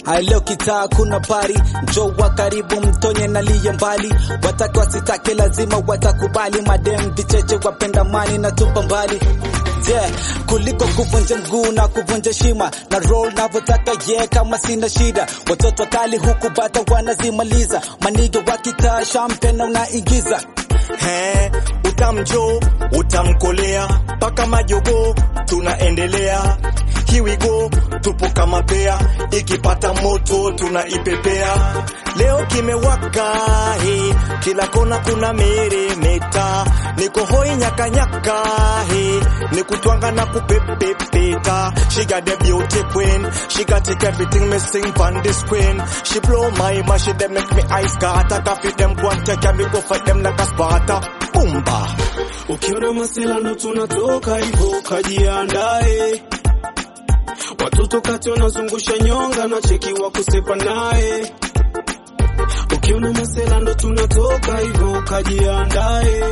leo kitaa kuna bari njo wa karibu mtonye naliye mbali watake wasitake lazima watakubali madem vicheche wapenda mani na tupa mbali yeah, kuliko kuvunja mguu na kuvunja shima na roll navyotaka yeah, kama sina shida watoto kali huku bata wanazimaliza manige wakitaa shampena unaigiza He, utamjo utamkolea mpaka majogo tunaendelea Here we go, tupo kama pea, ikipata moto tunaipepea. Leo kimewaka he, kila kona kuna meremeta, niko hoi nyaka nyaka he, ni kutwanga na kupepepeta. She got the beauty queen, she got take everything missing from this queen. She blow my mind, she dem make me ice scatter, coffee them go and take me go fight them like a Sparta. Bumba. Ukiona masela ndo tunatoka hivyo, kajiandae. Watoto kati wanazungusha nyonga na cheki wa kusepa naye. Ukiona masela ndo tunatoka hivyo, kajiandae.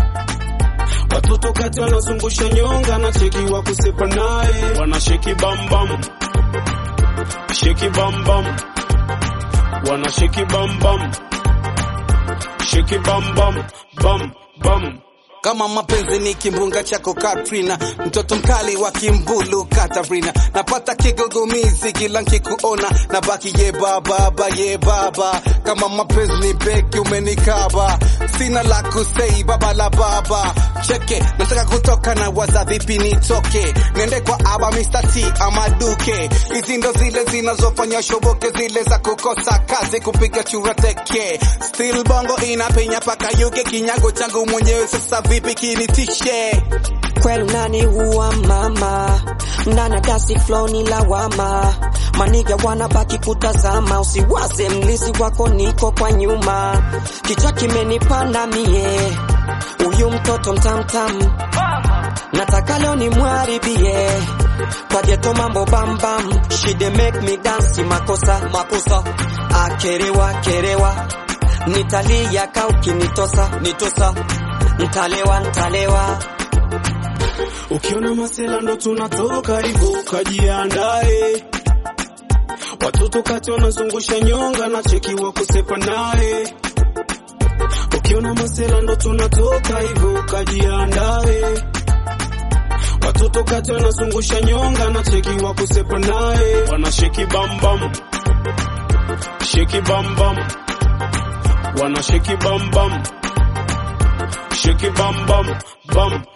Watoto kati wanazungusha nyonga na cheki wa kusepa naye. Wanasheki bam bam, sheki bam bam, wanasheki bam bam, sheki bam bam bam bam. kama mapenzi ni kimbunga chako Katrina, mtoto mkali wa kimbulu Katarina, napata kigugumizi kila nkikuona, na baki ye baba ba ye baba, kama mapenzi ni beki umenikaba, sina la kusei baba la baba, cheke nataka kutoka na waza vipi nitoke, niende kwa aba Mr. T ama Duke, hizi ndo zile zinazofanya shoboke, zile za kukosa kazi kupiga chura teke, still bongo inapenya paka yuke, kinyago changu mwenyewe sasa vipi kinitishe kweli nani huwa mama ndana dasi flow ni lawama maniga wanabaki kutazama usiwaze mlizi wako niko kwa nyuma kichwa kimenipanda mie huyu mtoto mtamtam nataka leo ni mwaribie kwa geto mambo bambam shide make me dance makosa makosa akerewa kerewa nitalia kaukinitosa nitosa ntalewa ntalewa Ukiona masela ndo tunatoka hivyo, kajiandae. Watoto kati wanazungusha nyonga na cheki wa kusepa naye. Ukiona masela ndo tunatoka hivyo, kajiandae. Watoto kati wanazungusha nyonga na cheki wa kusepa naye. Wanasheki bam bam, sheki bam bam, wanasheki bam bam, sheki bam bam bam